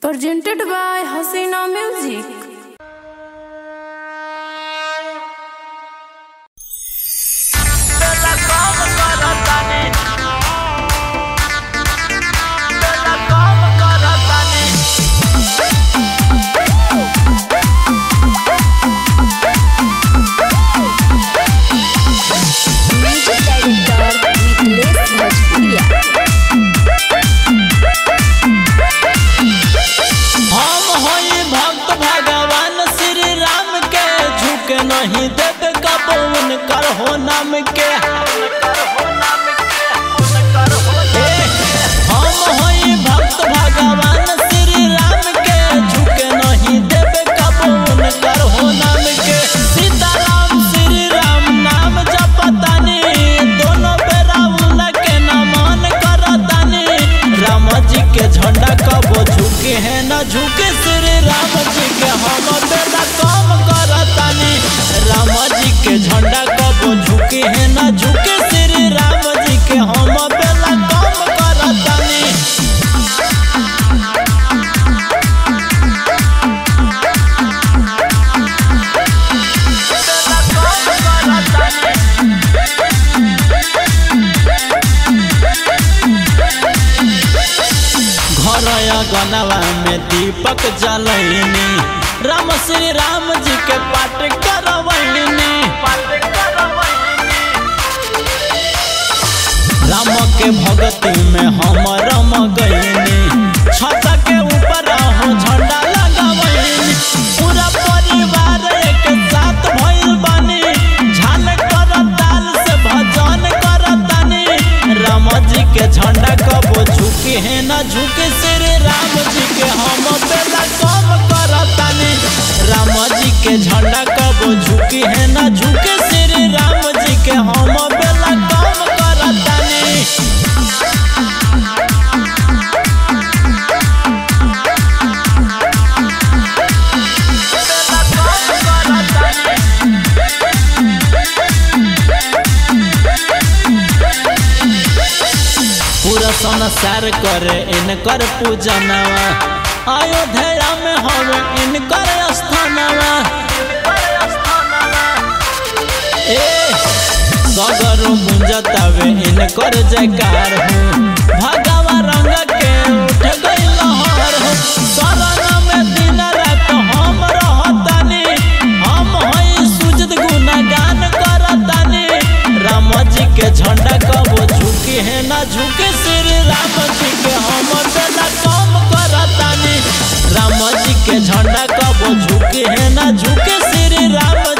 Presented by Hasina Music. Music director Niklas Bhojpuria. हम होई भक्त भगवान श्री राम के झुक नहीं देव कबून कर हो नाम के ए, हम होई भक्त भगवान श्री राम के झुक नहीं देव कबून कर हो नाम के सीताराम श्री राम नाम जपतानी दोनों बेरा उनके नमन करतानी राम जी के झंडा कबो झुके है न झुके श्री राम जी के हम बेला कम करतानी राम जी के झंडा कबो झुके है न झुके श्री राम जी के हम बेला कम करतानी घर गनवा में दीपक जलैनी राम श्री राम जी के पाठ करवैनी राम के भक्ति में हम रम गईनी छत के ऊपर हो झंडा लगवैनी पूरा परिवार एक साथ भइल बानी झाल कर ताल से भजन करतानी राम जी के झंडा कबो झुके है ना झुके श्री राम जी के हम बेला कम करतानी राम जी के झंडा कबो झुके है ना झुके श्री राम जी के हम बेला कम करतानी पूरा संसार करे इनकर पूजनवा अयोध्या में हवे इनकर स्थानवा ए सगरो गुंजतावे इनकर जयकार हो भगवा रंग के उठ गई लहर हो शरण में दिन रात हम रहतानी हम हई सुजद गुणगान करतानी राम जी के झंडा कबो झुके है ना झुके श्री राम जी के हम बेला कम करतानी राम जी के झंडा कबो झुके है ना झुके श्री राम